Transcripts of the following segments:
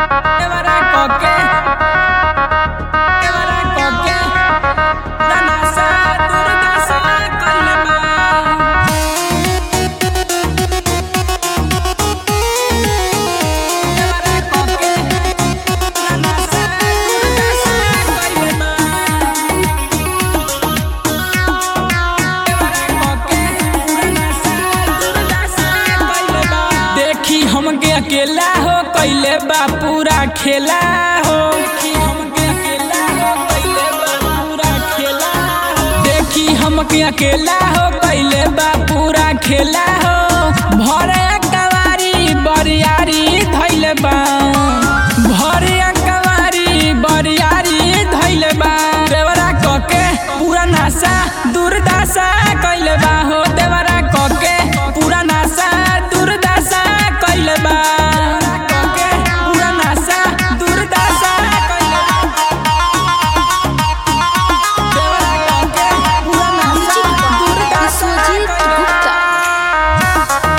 Evara koke Evara koke Danasa durdasa kalma Evara koke Danasa durdasa kalma देखी हमके अकेला हो कैले बा पूरा खेला हो देखी हमके अकेला हो कैले बा पूरा खेला हो देखी हमके अकेला हो कैले बा पूरा खेला हो भरे कवारी बरियारी धैले बा भरे कवारी बरियारी धैले बा देवरा कके पूरा नासा दुर्दशा कैले बा हो देवरा कके पूरा नासा दुर्दशा कैले बा कके पूरा नासा दुर्दशा कैले बा देवरा कके पूरा नासा दुर्दशा सुजीत कैले बा। गुप्ता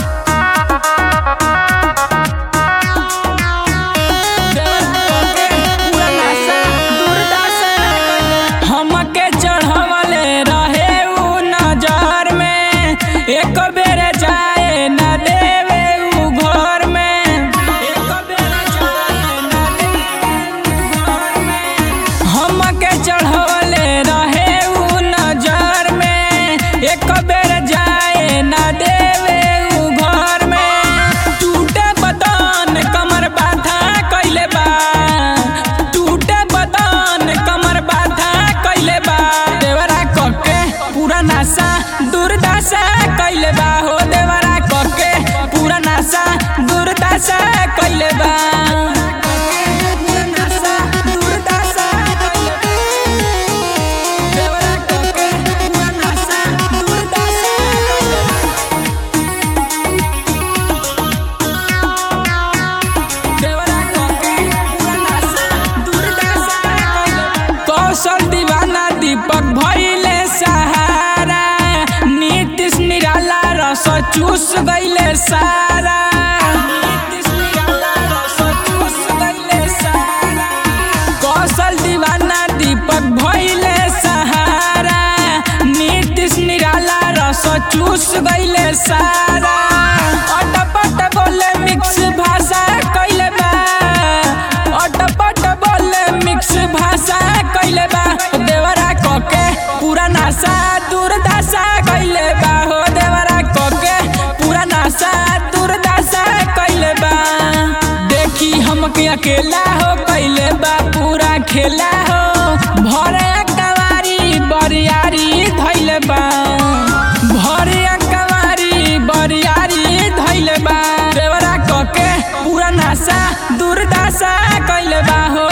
हमके चढ़वले रहे उ नजर में एक बेर जाए न देवे उ घर में एक बेर जाए न देवे उ घर में हमके चढ़वले रहे उ नजर में एक बेर जाए न देवे उ घर में टूटे बदन कमर बाधा कैले बा टूटे बदन कमर बाधा कैले बा देवरा कके पूरा नासा दुर्दशा कैले बा हो देवरा कके पूरा नासा दुर्दशा कैले बा पूरा नासा दुर्दशा कैले बा। देवरा कके पूरा नासा दुर्दशा कैले बा। कौशल दीवाना दीपक भइले सहारा नीतीश निराला रस चूस गइले सारा नीतीश निराला रस चूस गइले सारा कौशल दीवाना दीपक भइले सहारा नीतीश निराला रस चूस गइले सारा अटपट बोले मिक्स भाषा कैले बा अटपट बोले मिक्स भाषा कैले बा देवरा कके पूरा नासा दुर्दशा कैले बा हो देवरा कके पूरा नासा दुर्दशा कैले बा देखी हमके अकेला हो कैले बा पूरा खेला हो भरे कवारी बरियारी धैले बा भरे कवारी बरियारी धैले बा देवरा कके पूरा नासा दुर्दशा कैले बा हो